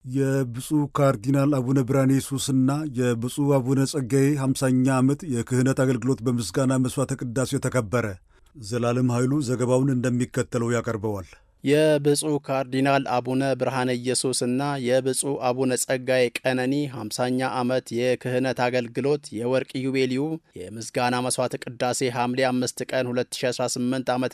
የብፁዕ ካርዲናል አቡነ ብርሃነ ኢየሱስና የብፁዕ አቡነ ጸጋዬ ሃምሳኛ ዓመት የክህነት አገልግሎት በምስጋና መሥዋዕተ ቅዳሴ ተከበረ። ዘላለም ኃይሉ ዘገባውን እንደሚከተለው ያቀርበዋል። የብፁዕ ካርዲናል አቡነ ብርሃነ ኢየሱስና የብፁዕ አቡነ ጸጋዬ ቀነኒ 50ኛ ዓመት የክህነት አገልግሎት የወርቅ ዩቤልዩ የምስጋና መሥዋዕተ ቅዳሴ ሐምሌ 5 ቀን 2018 ዓ ም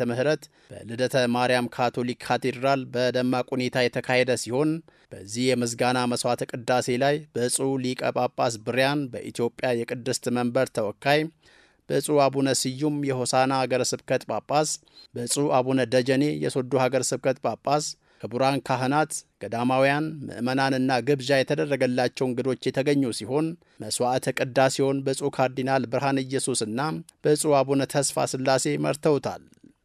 በልደተ ማርያም ካቶሊክ ካቴድራል በደማቅ ሁኔታ የተካሄደ ሲሆን በዚህ የምስጋና መሥዋዕተ ቅዳሴ ላይ ብፁዕ ሊቀ ጳጳስ ብሪያን በኢትዮጵያ የቅድስት መንበር ተወካይ ብፁዕ አቡነ ስዩም የሆሳና ሀገረ ስብከት ጳጳስ፣ ብፁዕ አቡነ ደጀኔ የሶዶ ሀገረ ስብከት ጳጳስ፣ ክቡራን ካህናት፣ ገዳማውያን፣ ምዕመናንና ግብዣ የተደረገላቸው እንግዶች የተገኙ ሲሆን መሥዋዕተ ቅዳሴውን ብፁዕ ካርዲናል ብርሃነ ኢየሱስና ብፁዕ አቡነ ተስፋ ሥላሴ መርተውታል።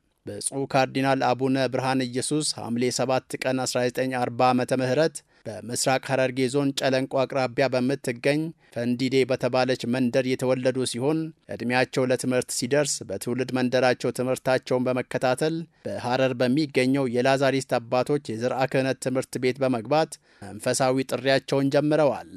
ብፁዕ ካርዲናል አቡነ ብርሃነ ኢየሱስ ሐምሌ 7 ቀን 1940 ዓ ም በምስራቅ ሐረርጌ ዞን ጨለንቆ አቅራቢያ በምትገኝ ፈንዲዴ በተባለች መንደር የተወለዱ ሲሆን ዕድሜያቸው ለትምህርት ሲደርስ በትውልድ መንደራቸው ትምህርታቸውን በመከታተል በሐረር በሚገኘው የላዛሪስት አባቶች የዘርዓ ክህነት ትምህርት ቤት በመግባት መንፈሳዊ ጥሪያቸውን ጀምረዋል።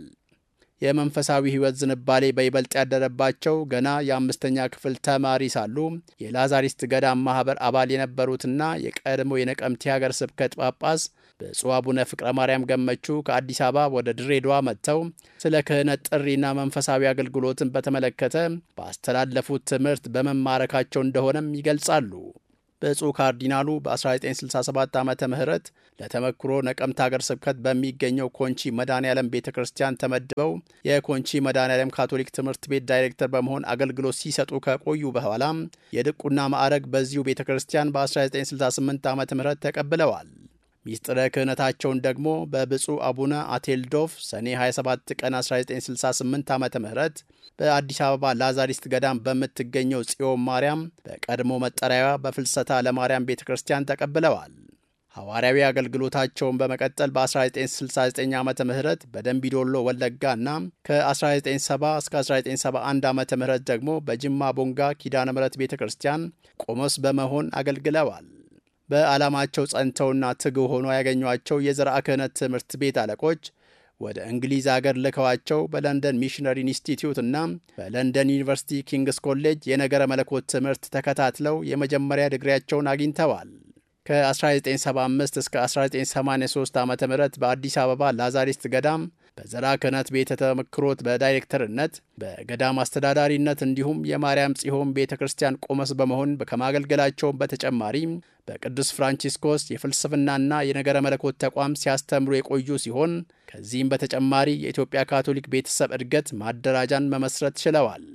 የመንፈሳዊ ሕይወት ዝንባሌ በይበልጥ ያደረባቸው ገና የአምስተኛ ክፍል ተማሪ ሳሉ የላዛሪስት ገዳም ማኅበር አባል የነበሩትና የቀድሞ የነቀምቴ ሀገር ስብከት ጳጳስ ብፁዕ አቡነ ፍቅረ ማርያም ገመቹ ከአዲስ አበባ ወደ ድሬዳዋ መጥተው ስለ ክህነት ጥሪና መንፈሳዊ አገልግሎትን በተመለከተ ባስተላለፉት ትምህርት በመማረካቸው እንደሆነም ይገልጻሉ። ብፁዕ ካርዲናሉ በ1967 ዓ ም ለተመክሮ ነቀምት ሀገር ስብከት በሚገኘው ኮንቺ መድኃኔ ዓለም ቤተ ክርስቲያን ተመድበው የኮንቺ መድኃኔ ዓለም ካቶሊክ ትምህርት ቤት ዳይሬክተር በመሆን አገልግሎት ሲሰጡ ከቆዩ በኋላ የድቁና ማዕረግ በዚሁ ቤተ ክርስቲያን በ1968 ዓ ም ተቀብለዋል። ሚስጥረ ክህነታቸውን ደግሞ በብፁዕ አቡነ አቴልዶፍ ሰኔ 27 ቀን 1968 ዓ ም በአዲስ አበባ ላዛሪስት ገዳም በምትገኘው ጽዮን ማርያም በቀድሞ መጠሪያዋ በፍልሰታ ለማርያም ቤተ ክርስቲያን ተቀብለዋል። ሐዋርያዊ አገልግሎታቸውን በመቀጠል በ1969 ዓ ም በደንቢዶሎ ወለጋ እና ከ1970 እስከ 1971 ዓ ም ደግሞ በጅማ ቦንጋ ኪዳነ ምሕረት ቤተ ክርስቲያን ቆሞስ በመሆን አገልግለዋል። በዓላማቸው ጸንተውና ትጉህ ሆኖ ያገኟቸው የዘርዓ ክህነት ትምህርት ቤት አለቆች ወደ እንግሊዝ አገር ልከዋቸው በለንደን ሚሽነሪ ኢንስቲትዩት እና በለንደን ዩኒቨርሲቲ ኪንግስ ኮሌጅ የነገረ መለኮት ትምህርት ተከታትለው የመጀመሪያ ድግሪያቸውን አግኝተዋል። ከ1975 እስከ 1983 ዓ ም በአዲስ አበባ ላዛሪስት ገዳም በዘርዓ ክህነት ቤተ ተመክሮት በዳይሬክተርነት በገዳም አስተዳዳሪነት እንዲሁም የማርያም ጽዮን ቤተ ክርስቲያን ቆመስ በመሆን ከማገልገላቸውም በተጨማሪ በቅዱስ ፍራንቺስኮስ የፍልስፍናና የነገረ መለኮት ተቋም ሲያስተምሩ የቆዩ ሲሆን ከዚህም በተጨማሪ የኢትዮጵያ ካቶሊክ ቤተሰብ እድገት ማደራጃን መመስረት ችለዋል።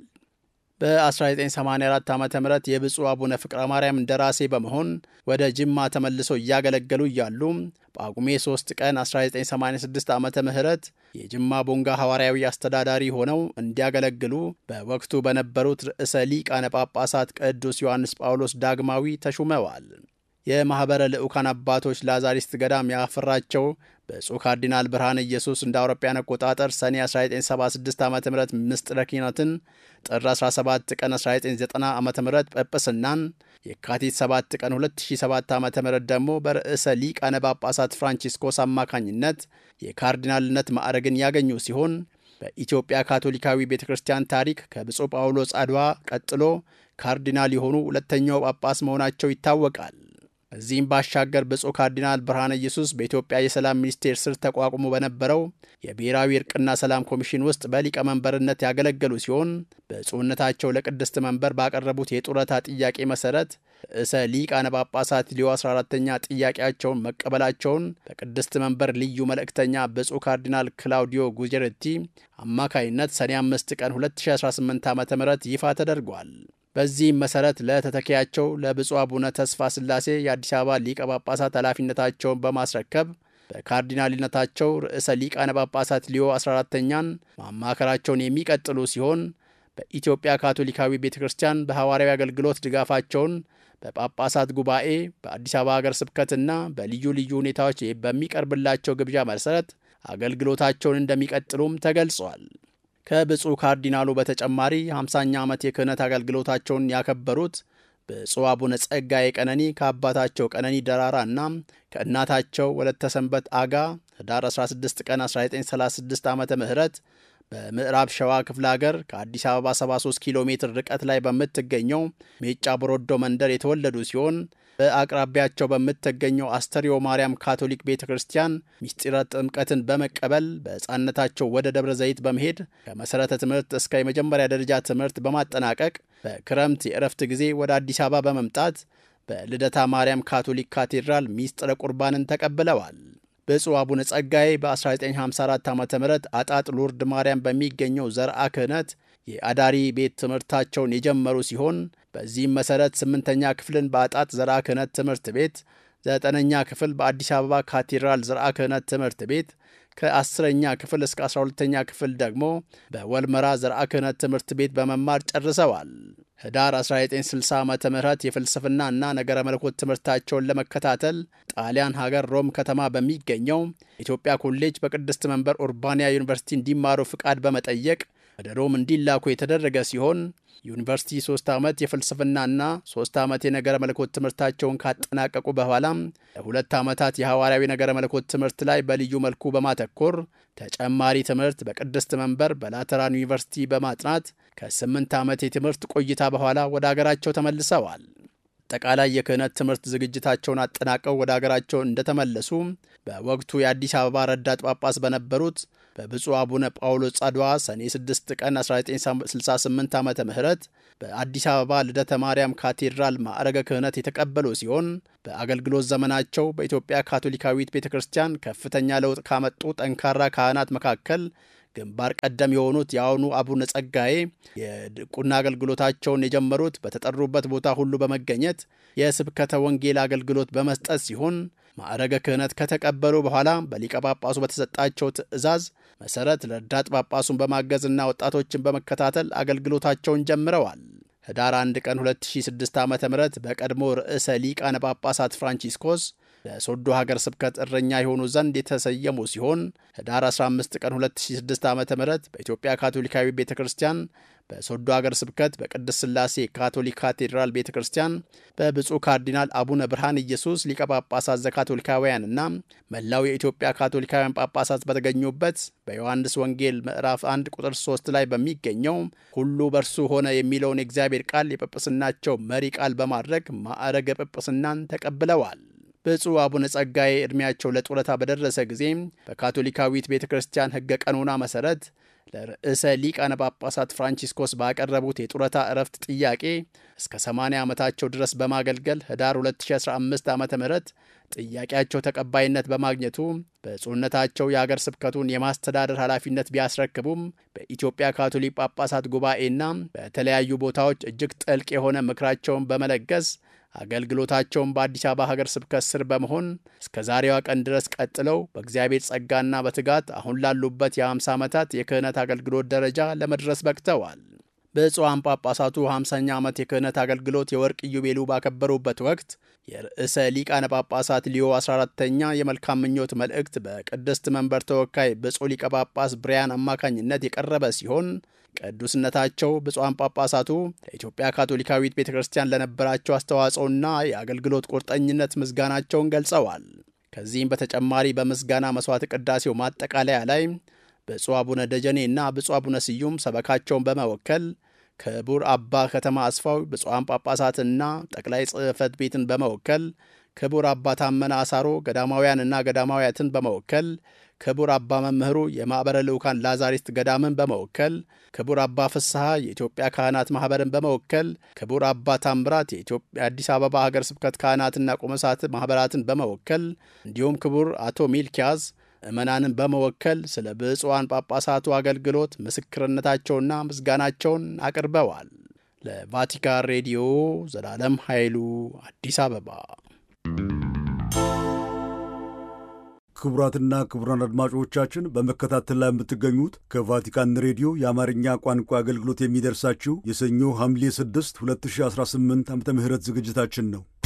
በ1984 ዓ ም የብፁዕ አቡነ ፍቅረ ማርያም እንደራሴ በመሆን ወደ ጅማ ተመልሰው እያገለገሉ እያሉ ጳጉሜ 3 ቀን 1986 ዓ ም የጅማ ቦንጋ ሐዋርያዊ አስተዳዳሪ ሆነው እንዲያገለግሉ በወቅቱ በነበሩት ርዕሰ ሊቃነ ጳጳሳት ቅዱስ ዮሐንስ ጳውሎስ ዳግማዊ ተሹመዋል። የማኅበረ ልዑካን አባቶች ላዛሪስት ገዳም ያፈራቸው ብፁዕ ካርዲናል ብርሃነ ኢየሱስ እንደ አውሮፓውያን አቆጣጠር ሰኔ 1976 ዓ ም ምስጢረ ኪህነትን፣ ጥር 17 ቀን 1990 ዓ ም ጵጵስናን፣ የካቲት 7 ቀን 2007 ዓ ም ደግሞ በርዕሰ ሊቃነ ጳጳሳት ፍራንቺስኮስ አማካኝነት የካርዲናልነት ማዕረግን ያገኙ ሲሆን በኢትዮጵያ ካቶሊካዊ ቤተ ክርስቲያን ታሪክ ከብፁዕ ጳውሎስ አድዋ ቀጥሎ ካርዲናል የሆኑ ሁለተኛው ጳጳስ መሆናቸው ይታወቃል። ከዚህም ባሻገር ብፁዕ ካርዲናል ብርሃነ ኢየሱስ በኢትዮጵያ የሰላም ሚኒስቴር ስር ተቋቁሞ በነበረው የብሔራዊ እርቅና ሰላም ኮሚሽን ውስጥ በሊቀመንበርነት ያገለገሉ ሲሆን ብፁዕነታቸው ለቅድስት መንበር ባቀረቡት የጡረታ ጥያቄ መሰረት ርዕሰ ሊቃነ ጳጳሳት ሊዮ 14ተኛ ጥያቄያቸውን መቀበላቸውን በቅድስት መንበር ልዩ መልእክተኛ ብፁዕ ካርዲናል ክላውዲዮ ጉጀረቲ አማካይነት ሰኔ 5 ቀን 2018 ዓ ም ይፋ ተደርጓል። በዚህም መሰረት ለተተኪያቸው ለብፁዕ አቡነ ተስፋ ሥላሴ የአዲስ አበባ ሊቀ ጳጳሳት ኃላፊነታቸውን በማስረከብ በካርዲናልነታቸው ርዕሰ ሊቃነ ጳጳሳት ሊዮ 14ተኛን ማማከራቸውን የሚቀጥሉ ሲሆን በኢትዮጵያ ካቶሊካዊ ቤተ ክርስቲያን በሐዋርያዊ አገልግሎት ድጋፋቸውን በጳጳሳት ጉባኤ በአዲስ አበባ ሀገር ስብከትና በልዩ ልዩ ሁኔታዎች በሚቀርብላቸው ግብዣ መሰረት አገልግሎታቸውን እንደሚቀጥሉም ተገልጿል። ከብፁዕ ካርዲናሉ በተጨማሪ 50ኛ ዓመት የክህነት አገልግሎታቸውን ያከበሩት ብፁዕ አቡነ ጸጋዬ ቀነኒ ከአባታቸው ቀነኒ ደራራ እና ከእናታቸው ወለተ ሰንበት አጋ ህዳር 16 ቀን 1936 ዓ ም በምዕራብ ሸዋ ክፍለ ሀገር ከአዲስ አበባ 73 ኪሎ ሜትር ርቀት ላይ በምትገኘው ሜጫ ቦሮዶ መንደር የተወለዱ ሲሆን በአቅራቢያቸው በምትገኘው አስተርዮ ማርያም ካቶሊክ ቤተ ክርስቲያን ምስጢረ ጥምቀትን በመቀበል በሕፃንነታቸው ወደ ደብረ ዘይት በመሄድ ከመሠረተ ትምህርት እስከ የመጀመሪያ ደረጃ ትምህርት በማጠናቀቅ በክረምት የእረፍት ጊዜ ወደ አዲስ አበባ በመምጣት በልደታ ማርያም ካቶሊክ ካቴድራል ምስጢረ ቁርባንን ተቀብለዋል። ብፁዕ አቡነ ጸጋዬ በ1954 ዓ ም አጣጥ ሉርድ ማርያም በሚገኘው ዘርአ ክህነት የአዳሪ ቤት ትምህርታቸውን የጀመሩ ሲሆን በዚህም መሠረት ስምንተኛ ክፍልን በአጣጥ ዘርአ ክህነት ትምህርት ቤት፣ ዘጠነኛ ክፍል በአዲስ አበባ ካቴድራል ዘርአ ክህነት ትምህርት ቤት ከአስረኛ ክፍል እስከ 12ተኛ ክፍል ደግሞ በወልመራ ዘርአ ክህነት ትምህርት ቤት በመማር ጨርሰዋል። ህዳር 1960 ዓ ም የፍልስፍና እና ነገረ መለኮት ትምህርታቸውን ለመከታተል ጣሊያን ሀገር ሮም ከተማ በሚገኘው ኢትዮጵያ ኮሌጅ በቅድስት መንበር ኡርባንያ ዩኒቨርሲቲ እንዲማሩ ፍቃድ በመጠየቅ ወደ ሮም እንዲላኩ የተደረገ ሲሆን ዩኒቨርሲቲ ሶስት ዓመት የፍልስፍናና ሶስት ዓመት የነገረ መለኮት ትምህርታቸውን ካጠናቀቁ በኋላም ለሁለት ዓመታት የሐዋርያዊ ነገረ መለኮት ትምህርት ላይ በልዩ መልኩ በማተኮር ተጨማሪ ትምህርት በቅድስት መንበር በላተራን ዩኒቨርሲቲ በማጥናት ከስምንት ዓመት የትምህርት ቆይታ በኋላ ወደ አገራቸው ተመልሰዋል። አጠቃላይ የክህነት ትምህርት ዝግጅታቸውን አጠናቀው ወደ አገራቸው እንደተመለሱ በወቅቱ የአዲስ አበባ ረዳት ጳጳስ በነበሩት በብፁዕ አቡነ ጳውሎስ ጻድዋ ሰኔ 6 ቀን 1968 ዓ ም በአዲስ አበባ ልደተ ማርያም ካቴድራል ማዕረገ ክህነት የተቀበሉ ሲሆን በአገልግሎት ዘመናቸው በኢትዮጵያ ካቶሊካዊት ቤተ ክርስቲያን ከፍተኛ ለውጥ ካመጡ ጠንካራ ካህናት መካከል ግንባር ቀደም የሆኑት የአሁኑ አቡነ ጸጋዬ የድቁና አገልግሎታቸውን የጀመሩት በተጠሩበት ቦታ ሁሉ በመገኘት የስብከተ ወንጌል አገልግሎት በመስጠት ሲሆን ማዕረገ ክህነት ከተቀበሉ በኋላ በሊቀ ጳጳሱ በተሰጣቸው ትእዛዝ መሠረት ረዳት ጳጳሱን በማገዝና ወጣቶችን በመከታተል አገልግሎታቸውን ጀምረዋል። ህዳር 1 ቀን 2006 ዓ ም በቀድሞ ርዕሰ ሊቃነ ጳጳሳት ፍራንቺስኮስ ለሶዶ ሀገር ስብከት እረኛ የሆኑ ዘንድ የተሰየሙ ሲሆን ህዳር 15 ቀን 2006 ዓ ም በኢትዮጵያ ካቶሊካዊ ቤተ ክርስቲያን በሶዶ ሀገር ስብከት በቅድስት ሥላሴ ካቶሊክ ካቴድራል ቤተ ክርስቲያን በብፁዕ ካርዲናል አቡነ ብርሃን ኢየሱስ ሊቀ ጳጳሳት ዘካቶሊካውያንና መላው የኢትዮጵያ ካቶሊካውያን ጳጳሳት በተገኙበት በዮሐንስ ወንጌል ምዕራፍ 1 ቁጥር 3 ላይ በሚገኘው ሁሉ በእርሱ ሆነ የሚለውን የእግዚአብሔር ቃል የጵጵስናቸው መሪ ቃል በማድረግ ማዕረገ ጵጵስናን ተቀብለዋል። ብፁዕ አቡነ ጸጋዬ ዕድሜያቸው ለጡረታ በደረሰ ጊዜ በካቶሊካዊት ቤተ ክርስቲያን ሕገ ቀኖና መሠረት ለርዕሰ ሊቃነ ጳጳሳት ፍራንቺስኮስ ባቀረቡት የጡረታ እረፍት ጥያቄ እስከ 80 ዓመታቸው ድረስ በማገልገል ህዳር 2015 ዓ ም ጥያቄያቸው ተቀባይነት በማግኘቱ በጽሁነታቸው የአገር ስብከቱን የማስተዳደር ኃላፊነት ቢያስረክቡም በኢትዮጵያ ካቶሊክ ጳጳሳት ጉባኤና በተለያዩ ቦታዎች እጅግ ጥልቅ የሆነ ምክራቸውን በመለገስ አገልግሎታቸውን በአዲስ አበባ ሀገር ስብከት ስር በመሆን እስከ ዛሬዋ ቀን ድረስ ቀጥለው በእግዚአብሔር ጸጋና በትጋት አሁን ላሉበት የ50 ዓመታት የክህነት አገልግሎት ደረጃ ለመድረስ በቅተዋል። ብፁዓን ጳጳሳቱ 50ኛ ዓመት የክህነት አገልግሎት የወርቅ ኢዮቤሉ ባከበሩበት ወቅት የርዕሰ ሊቃነ ጳጳሳት ሊዮ 14ተኛ የመልካም ምኞት መልእክት በቅድስት መንበር ተወካይ ብፁዕ ሊቀ ጳጳስ ብሪያን አማካኝነት የቀረበ ሲሆን ቅዱስነታቸው ብፁዓን ጳጳሳቱ ለኢትዮጵያ ካቶሊካዊት ቤተ ክርስቲያን ለነበራቸው አስተዋጽኦና የአገልግሎት ቁርጠኝነት ምስጋናቸውን ገልጸዋል። ከዚህም በተጨማሪ በምስጋና መሥዋዕት ቅዳሴው ማጠቃለያ ላይ ብፁዕ አቡነ ደጀኔ እና ብፁዕ አቡነ ስዩም ሰበካቸውን በመወከል ክቡር አባ ከተማ አስፋው ብፁዓን ጳጳሳትና ጠቅላይ ጽሕፈት ቤትን በመወከል ክቡር አባ ታመነ አሳሮ ገዳማውያንና ገዳማውያትን በመወከል ክቡር አባ መምህሩ የማኅበረ ልዑካን ላዛሪስት ገዳምን በመወከል ክቡር አባ ፍስሐ የኢትዮጵያ ካህናት ማኅበርን በመወከል ክቡር አባ ታምራት የአዲስ አበባ ሀገር ስብከት ካህናትና ቆመሳት ማኅበራትን በመወከል እንዲሁም ክቡር አቶ ሚልኪያዝ ምዕመናንን በመወከል ስለ ብፁዓን ጳጳሳቱ አገልግሎት ምስክርነታቸውና ምስጋናቸውን አቅርበዋል። ለቫቲካን ሬዲዮ ዘላለም ኃይሉ አዲስ አበባ። ክቡራትና ክቡራን አድማጮቻችን በመከታተል ላይ የምትገኙት ከቫቲካን ሬዲዮ የአማርኛ ቋንቋ አገልግሎት የሚደርሳችሁ የሰኞ ሐምሌ 6 2018 ዓ ም ዝግጅታችን ነው።